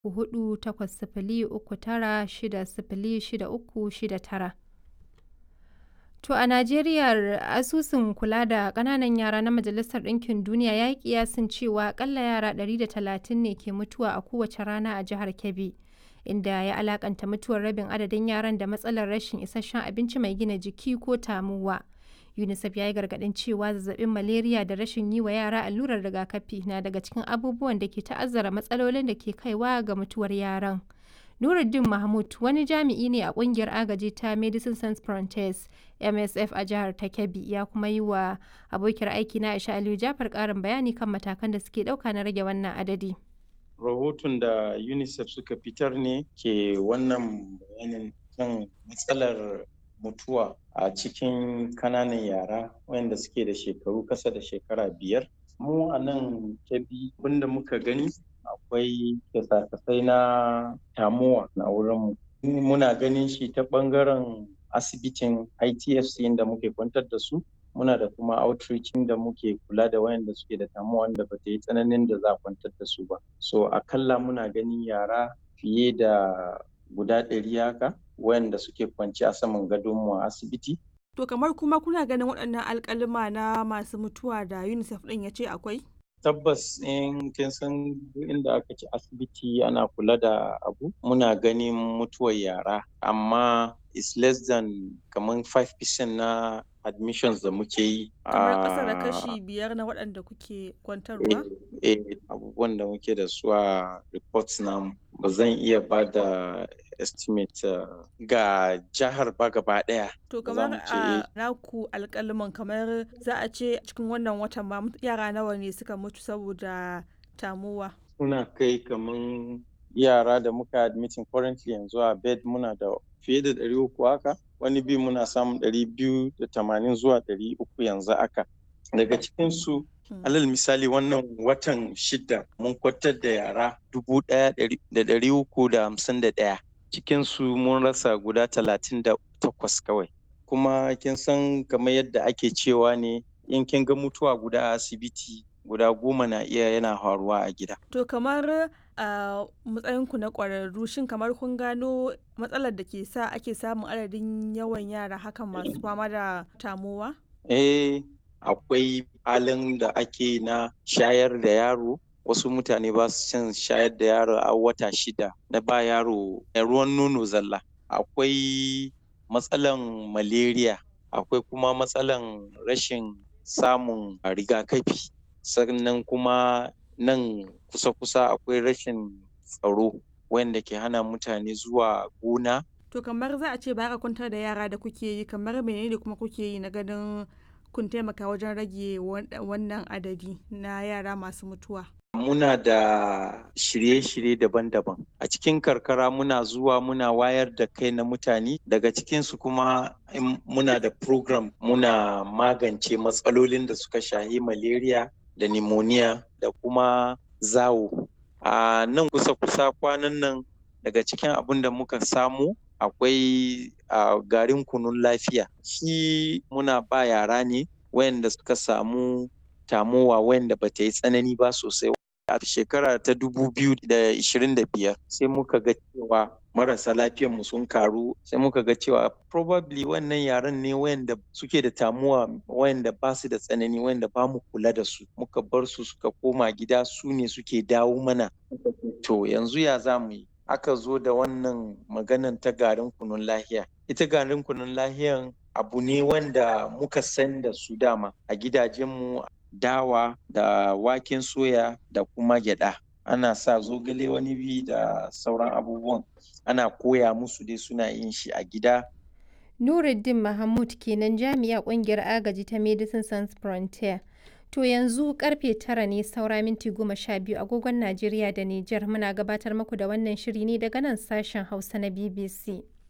hudu takwas sifili uku tara shida sifili shida uku shida tara. To a Najeriya asusun kula da ƙananan yara na Majalisar Ɗinkin Duniya ya yi kiyasin cewa akalla yara 130 ne ke mutuwa a kowace rana a jihar Kebbi, inda ya alakanta mutuwar rabin adadin yaran da matsalar rashin isasshen abinci mai gina jiki ko tamowa. UNICEF ya yi gargaɗin cewa zazzabin malaria da rashin yi wa yara allurar rigakafi na daga cikin abubuwan da ke ta'azzara matsalolin da ke kaiwa ga mutuwar yaran. Nuruddin Mahmud wani jami'i ne a kungiyar agaji ta Medicine Sans Frontieres MSF a jihar ta Kebbi ya kuma yi wa abokiyar aiki na Aisha Aliyu Jafar karin bayani kan matakan da suke ɗauka na rage wannan adadi. Rahoton da UNICEF suka fitar ne ke wannan bayanin kan matsalar mutuwa a cikin kananan yara wayanda suke da shekaru kasa da shekara biyar. Mu a nan Kebbi abinda muka gani akwai kyasa-kyasai na tamuwa na wurinmu. Muna ganin shi ta ɓangaren asibitin ITFC inda muke kwantar da su. Muna da kuma outreach da muke kula da wayanda suke da tamuwa wanda ba ta yi tsananin da za a kwantar da su ba. So akalla muna ganin yara fiye da guda ɗari haka wayanda suke kwance a saman gadonmu a asibiti. To kamar kuma kuna ganin waɗannan alƙaluma na masu mutuwa da UNICEF ɗin ya ce akwai? tabbas in kin san inda aka ci asibiti ana kula da abu muna ganin mutuwar yara amma is less than kamar 5% na admissions da muke yi kamar ƙasa da kashi biyar na waɗanda kuke kwantarwa eh abubuwan da muke da su a reports namu ba zan iya ba da estimate uh, ga jihar ba gaba daya. To kamar a naku alƙaliman kamar za a ce cikin wannan watan ba yara nawa ne suka mutu saboda tamuwa. Suna kai kamar yara da muka admitting currently yanzu a bed muna da fiye da ɗari uku haka wani bi muna samun ɗari biyu da tamanin zuwa ɗari uku yanzu haka. Daga cikinsu alal misali wannan watan shida mun kwatar da yara dubu ɗaya da ɗari uku da hamsin da ɗaya. cikinsu mun rasa guda talatin da takwas kawai kuma kin san kamar yadda ake cewa ne in kin ga mutuwa guda a asibiti guda goma na iya yana faruwa a gida to kamar a matsayinku na ƙwararru shin kamar kun gano matsalar da ke sa ake samun adadin yawan yara hakan masu fama da tamowa eh akwai halin da ake na shayar da yaro wasu mutane ba su cin shayar da yaro a wata shida na ba yaro ruwan nono zalla akwai matsalan malaria akwai kuma matsalan rashin samun rigakafi sannan kuma nan kusa-kusa akwai rashin tsaro wanda ke hana mutane zuwa gona to kamar za a ce ba ka kwantar da yara da kuke yi kamar menene kuma kuke yi na ganin kun taimaka wajen rage wannan adadi na yara masu mutuwa muna da shirye-shirye daban-daban a cikin karkara muna zuwa muna wayar da kai na mutane daga cikinsu kuma muna da program muna magance matsalolin da suka shahi malaria da pneumonia da kuma zawo a nan kusa-kusa kwanan nan daga cikin abin da muka samu akwai garin kunun lafiya shi muna ba yara ne wayanda suka samu tamowa wayanda ba ta yi tsanani ba sosai a shekara ta biyar sai muka ga cewa marasa lafiyar mu sun karu sai muka ga cewa probably wannan yaran ne wayanda suke da tamuwa wayanda ba su da tsanani wayanda ba mu kula da su muka bar su suka koma gida su ne suke dawo mana to yanzu ya za mu yi aka zo da wannan maganan ta garin kunun lahiya ita garin kunun lahiyan abu ne wanda muka san da su dama a gidajenmu dawa da waken soya da kuma gyada ana sa zogale wani bi da sauran abubuwan ana koya musu dai suna yin shi a gida Nuruddin Mahmud kenan jami'a kungiyar agaji ta Medicine Sans Frontier. To yanzu karfe tara ne saura minti goma sha biyu agogon Najeriya da Nijar muna gabatar muku da wannan shiri ne daga nan sashen Hausa na BBC.